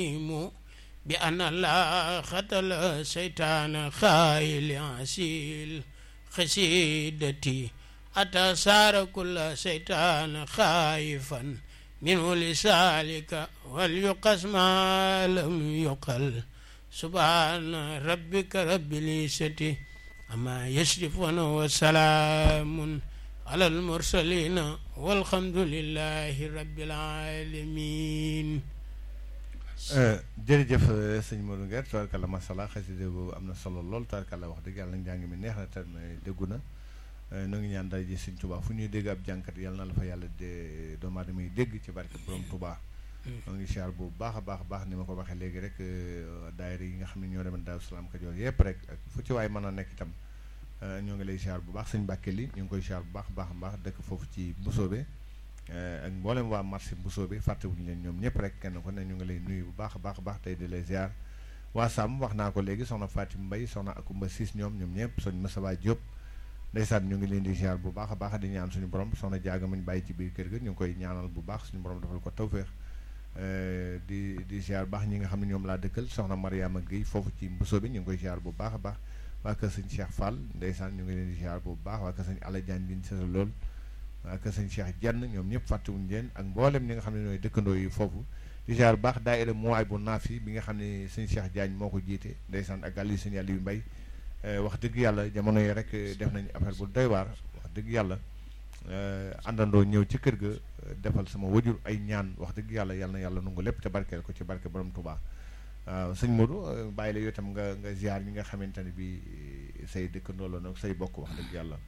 بأن الله قتل شيطان خايل عسيل خسيدتي أتى صار كل شيطان خائفا منه لسالك وليقس ما لم يقل سبحان ربك رب العزة أما يصفون وسلام على المرسلين والحمد لله رب العالمين jërëjëf sëñ Modou Nguer tubaarkàlla masala xasida boobu am na solo lool tubaarkàlla wax dëgg yàlla njàng mi neex na te déggu na nu ngi ñaan dara ji sëñ Touba fu ñuy dégg ab jànkat yàlla na la fa yàlla de doomu aadama yi dégg ci barke borom Touba noo ngi siyaar bu baax a baax a baax ni ma ko waxee léegi rek daayira yi nga xam ne ñoo demoon Daaru Salaam Kajoor yëpp rek ak fu ci waay mën a nekk itam ñoo ngi lay siyaar bu baax sëñ Mbàkke li ñu ngi koy siyaar bu baax baax a baax dëkk foofu ci Mbusoobe ak mboolem waa marché Bousso bi fàttewuñu leen ñoom ñëpp rek kenn ko ne ñu ngi lay nuyu bu baax a baax a baax tey di lay ziar waa Sàmm wax naa ko léegi soxna Fatim Mbay soxna Akumba Siis ñoom ñoom ñëpp soñ Masaba Diop ndeysaan ñu ngi leen di ziar bu baax a baax di ñaan suñu borom soxna jaaga muñ bàyyi ci biir kër ga ñu ngi koy ñaanal bu baax suñu borom defal ko tawféex di di ziar baax ñi nga xam ne ñoom laa dëkkal soxna Mariama Guèye foofu ci Bousso bi ñu ngi koy ziar bu baax a baax waa kër sëñ Cheikh Fall ndeysaan ñu ngi leen di ziar bu baax waa kër sëñ Alla Diagne bin sasa lool waa kër sëñ Cheikh Jenn ñoom ñëpp fàttewuñu leen ak mboolem ñi nga xam ne ñooy dëkkandoo yi foofu di ziar baax daayira mooy bu naaf yi bi nga xam ne sëñ Cheikh Diagne moo ko jiite ndeysaan ak àlli sëñ Aliou Mbay wax dëgg yàlla jamono yi rek def nañu affaire bu doy waar wax dëgg yàlla àndandoo ñëw ci kër ga defal sama wajur ay ñaan wax dëgg yàlla yàlla na yàlla nungu lépp te barkeel ko ci barke borom Touba waaw sëñ Modou bàyyi la yow itam nga nga ziar ñi nga xamante ne bi say dëkkandoo la nag say bokk wax dëgg yàlla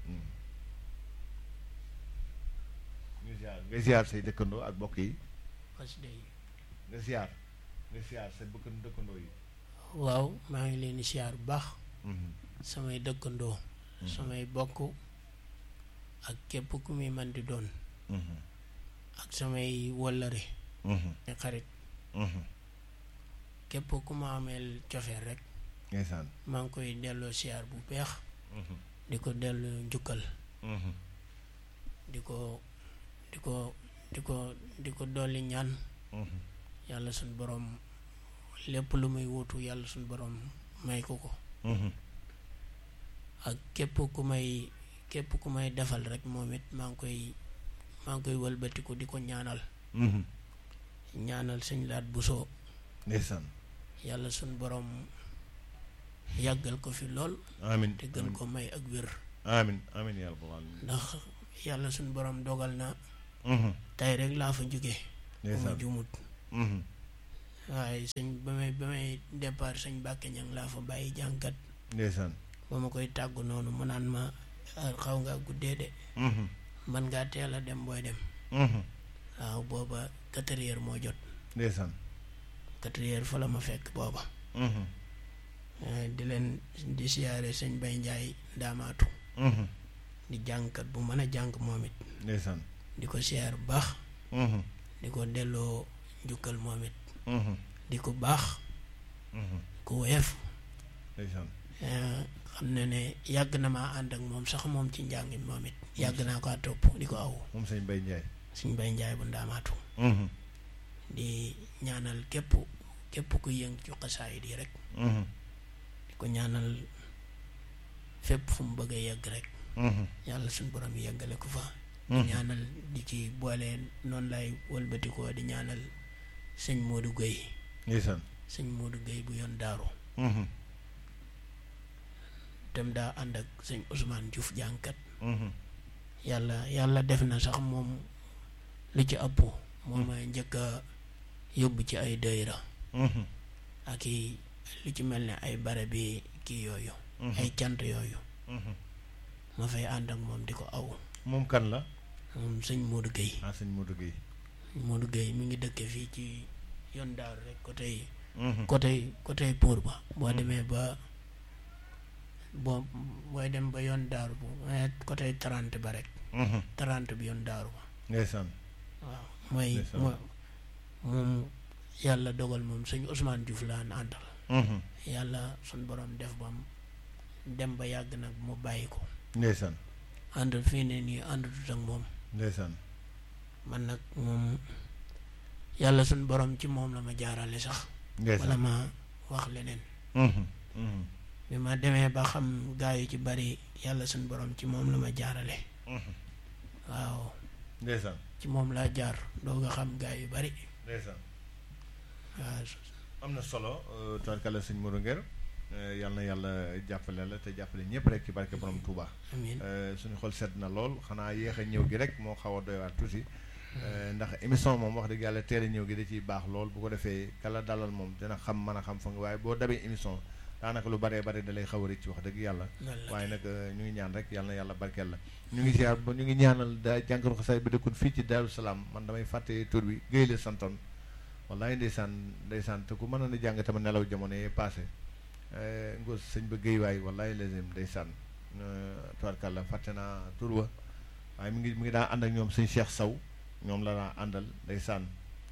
nga ziar nga ziar say dëkkandoo ak bokk yi nga ziar nga ziar say bëkk dëkkandoo yi waaw maa ngi leen di siyaar bu baax samay dëkkandoo samay bokk ak képp ku muy man di doon ak samay wëllëre ay xarit képp ku ma ameel cofeel rek ndeysaan maa ngi koy delloo siyaar bu beex di ko delloo njukkal di ko di ko di ko di ko dolli ñaan yàlla suñ borom lépp lu muy wutu yàlla suñ borom may ko ko ak képp ku may képp ku may defal rek moom it maa ngi koy maa ngi koy wëlbatiku di ko ñaanal ñaanal sëñ laat busoo ndeysaan yàlla suñ borom yàggal ko fi lool amin te gën ko may ak wér amin amin yàlla bu baax ndax yàlla suñ borom dogal na tey rek laa fa jóge bu ma jumut waaye sëñ ba may ba may départ sëñ Mbàkke ñang laa fa bàyyi jànkat ndeysaan ba ma koy tàggu noonu mu naan ma xaw ngaa guddee de man ngaa teel a dem booy dem waaw booba quatre heures moo jot ndeysaan quatre heures fa la ma fekk booba di leen di siyaare sëñ Bay Njaay daamaatu di jàngkat bu mën a jàng moom it ndeysaan di ko siyaar bu baax di ko delloo njukkal moom it di ko baax ku woyof ndeysaan xam ne ne yàgg na maa ànd ak moom sax moom ci njàngin moom it yàgg naa ko topp di ko aw moom sëñ Bay Njaay suñ bay njaay bu ndaamaatu di ñaanal képp képp ku yëng ci xasaayid yi rek di ko ñaanal fépp fu mu bëgg a yegg rek yàlla suñ borom yeggale ko fa di ñaanal di ci boole noonu lay wëlbatikoo di ñaanal sëñ Modou Gueye ndeysaan sëñ Modou Gueye bu yoon daaru dem daa ànd ak sëñ Ousmane Diouf jànkat yàlla yàlla def na sax moom lu ci ëpp moom may njëkk a yóbbu ci ay dëyra ak i lu ci mel ne ay bare bi kii yooyu ay cant yooyu ma fay ànd ak moom di ko aw moom kan la moom sëñ Modou Gueye ah sëñ Modou Gueye Modou Gueye mi ngi dëkke fii ci yoon daaru rek côté côté côté pour ba boo demee ba boo booy dem ba yoon daaru bu côté trente ba rek trente bi yoon daaru ba ndeysaan waaw mooy moom yàlla dogal moom sëñ Ousmane Diouf laan àndal yàlla suñ borom def bam dem ba yàgg nag mu bàyyi ko ndeysaan ànd fii ne nii àndatut ak moom ndeysaan man nag moom yàlla suñ borom ci moom la ma jaarale sax wala ma wax leneen bi ma demee ba xam gaa yu ci bari yàlla suñ borom ci moom la ma jaarale waaw ndeysaan ci moom laa jaar doo nga xam gaa yu bari ndeysaan waaw am na solo tubaarkàlla sëñ Modou Nguer yal na yàlla jàppale la te jàppale ñëpp rek ci barke borom Touba. amiin suñu xol sedd na lool xanaa yéex a ñëw gi rek moo xaw a doy waar tuuti ndax émission moom wax dëgg yàlla teel a ñëw gi da ciy baax lool bu ko defee kala dalal moom dina xam mën a xam fa nga waaye boo dabee émission daanaka lu baree bari da lay xaw a rëcc wax dëgg yàlla waaye nag ñu ngi ñaan rek yal na yàlla barkeel la ñu ngi ziar ba ñu ngi ñaanal da jànkaru xasaay bi dëkkoon fii ci Daaru Salaam man damay fàtte tur bi Géy la santoon wallaay ndeysaan ndeysaan te ku mënoon a jàng tamit nelaw jamono yee passé ngos sëñ ba géy waay wallaay lazim ndeysaan tubaarkàlla fàtte naa tur wa waaye mi ngi mi ngi daa ànd ak ñoom sëñ Cheikh Saw ñoom la daa àndal ndeysaan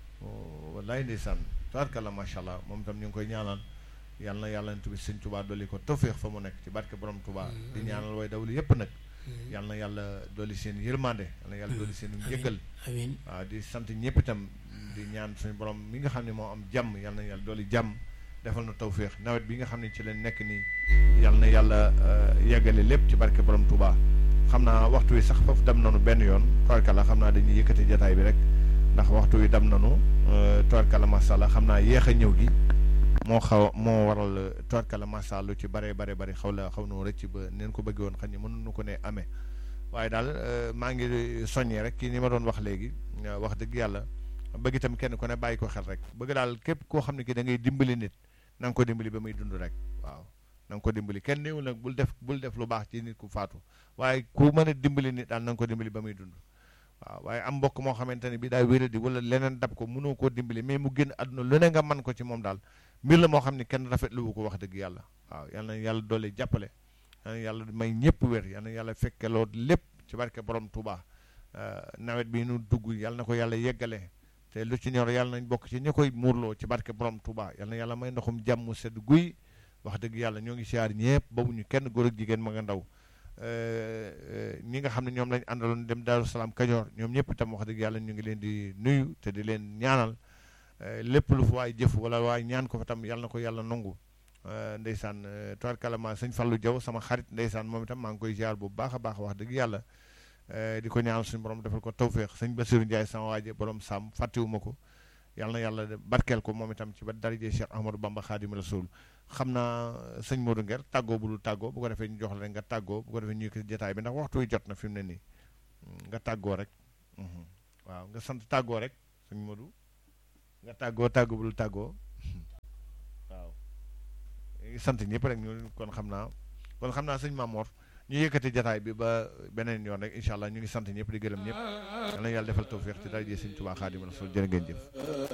wallaay ndeysaan tubaarkàlla macha allah moom itam ñu ngi koy ñaanal yal na yàlla na tubi sëñ Touba dolli ko tawféex fa mu nekk ci barke borom Touba di ñaanal way dawlu yépp nag yal na yàlla dolli seen yërmande yal na yàlla dolli seen njëggal amiin waaw di sant ñëpp itam di ñaan suñu borom mi nga xam ne moo am jàmm yal na yàlla dolli jàmm defal na tawféex nawet bi nga xam ne ci leen nekk nii yal na yàlla yeggale lépp ci barke borom Touba xam naa waxtu wi sax foofu dem nanu benn yoon toorkala xam naa dañuy yëkkati jataay bi rek ndax waxtu wi dem nanu toorkala masalla xam naa yéex a ñëw gi moo xaw moo waral toorkala masalla lu ci bare bare bare xaw la xaw noo rëcc ba neen ko bëggee woon xam ne mënuñu ko ne amee waaye daal maa ngi soññee rek kii ni ma doon wax léegi wax dëgg yàlla bëgg itam kenn ku ne bàyyi ko xel rek bëgg daal képp koo xam ne ki da ngay dimbali nit na nga ko dimbali ba muy dund rek waaw na nga ko dimbali kenn néewul nag bul def bul def lu baax ci nit ku faatu waaye ku mën a dimbali nit daal na nga ko dimbali ba muy dund waaw waaye am mbokk moo xamante ne bi daa wéradi wala leneen dab ko mënoo koo dimbali mais mu génn àdduna lu ne nga mën ko ci moom daal mbir la moo xam ne kenn rafetlu wu ko wax dëgg yàlla waaw yal na yàlla doole jàppale yal na yàlla may ñëpp wér yal na yàlla fekkeloo lépp ci barke borom Touba nawet bi nu dugg yal na ko yàlla yeggale te lu ci ñor yàlla nañ bokk ci ñi koy muurloo ci barke borom Touba yal na yàlla may ndoxum jàmm sedd guy wax dëgg yàlla ñoo ngi siyaar ñëpp boobu ñu kenn góor ak jigéen ma nga ndaw ñi nga xam ne ñoom lañ àndaloon dem Daaru Salaam Kajoor ñoom ñëpp itam wax dëgg yàlla ñu ngi leen di nuyu te di leen ñaanal lépp lu fa waay jëf wala waay ñaan ko fa tam yàlla na ko yàlla nangu ndeysaan tubaarkàlla sëñ Fallou Diaw sama xarit ndeysaan moom itam maa ngi koy ziar bu baax a baax wax dëgg yàlla di ko ñaanal suñu borom defal ko tawféex sëñ Bassirou Ndiaye sama waaje borom sàmm fàttewuma ko yàlla na yàlla barkeel ko moom itam ci ba darajee Cheikh Ahmadou Bamba Khadim Rasoul xam naa sëñ Modou Nguer tàggoo bu dul tàggoo bu ko defee ñu jox la nga tàggoo bu ko defee ñu yëkkati jotaay bi ndax waxtu wi jot na fi mu ne nii nga tàggoo rek waaw nga sant tàggoo rek sëñ Modou nga tàggoo tàggoo bu dul tàggoo waaw sant ñëpp rek ñu kon xam naa kon xam naa sëñ Mamor ñu yëkkati jataay bi ba beneen yoon rek incha allah ñu ngi sant ñëpp di gërëm ñëpp yal na yàlla defal tawfiq ci daraje sëñ Tuubaa Xaadimu Rasuul jërë ngeen jëf